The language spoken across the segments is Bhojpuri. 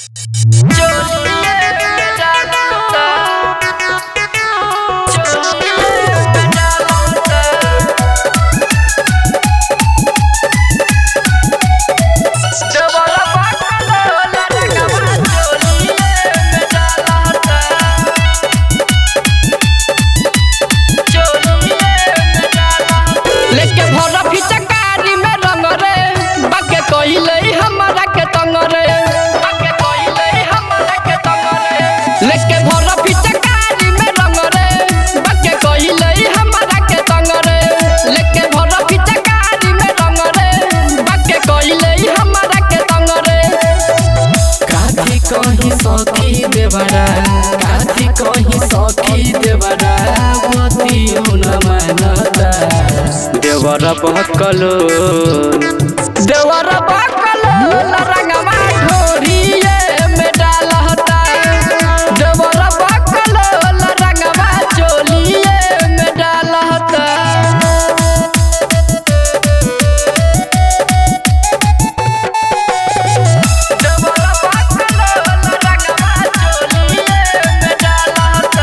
लेके भर फिचकारी में रंग रे बाके कइले हमरा के तंग रे बाके कइले हमरा के तंग रे लेके भर फिचकारी में रंग रे बाके कइले हमरा के तंग रे लेके भर फिचकारी में रंग रे बाके कइले हमरा के तंग रे काथी कहीं सखी देवरा काथी कहीं सखी देवरा पति हुन मानता देवर बहकलो देवर बाकल रंगवा ढोरिए में डालता देवर बाकल रंगवा चोलिए में डालता देवर बाकल रंगवा चोलिए में डालता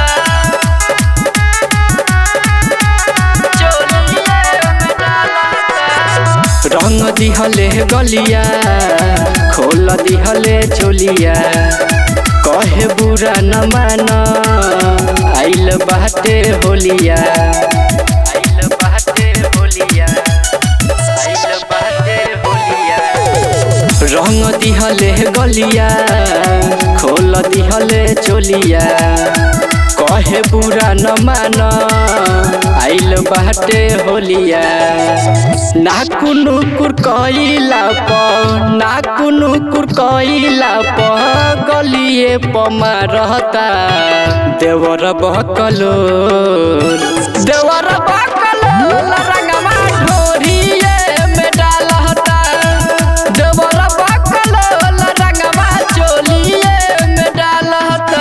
चोलिए में डालता रंग दिहले गलिया खोल दिहले चोलिया कहे बुरा न मान आइल बाटे होलिया आइल बाटे होलिया आइल बाटे होलिया रंग दिहले गलिया खोल दिहले चोलिया कहे बुरा न मान आइल बाटे होलिया ना कुनु कुर कइला प ना कुनु कुर कइला प गलिए पमा रहता देवर बहकलो देवर बाकल रंगवा ढोरिए में डालता देवर बाकल रंगवा चोलिए में डालता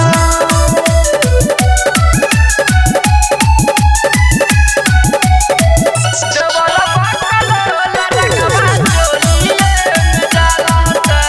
देवर बाकल रंगवा चोलिए में डालता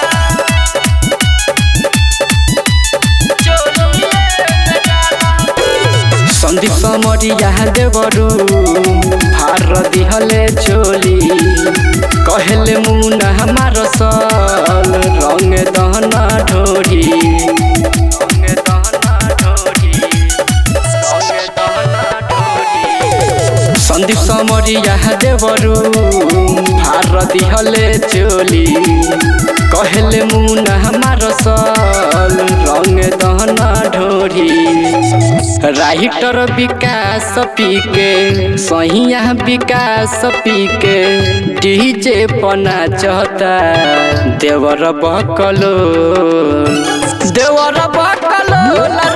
चोलिए में डालता सन्दीप समरिया देवरू हार दिहले चोली कहले मुन हमार सल रंग दहना ढोरी रंग दहना ढोरी रंग दहना ढोरी सन्दीप समरिया देवरू हार दिहले चोली कहले मुन हमार सल रंग दहना ढोरी राइटर विकास पीके सहिया विकास पीके डीजे पना चहता देवर बकलो देवर बाकल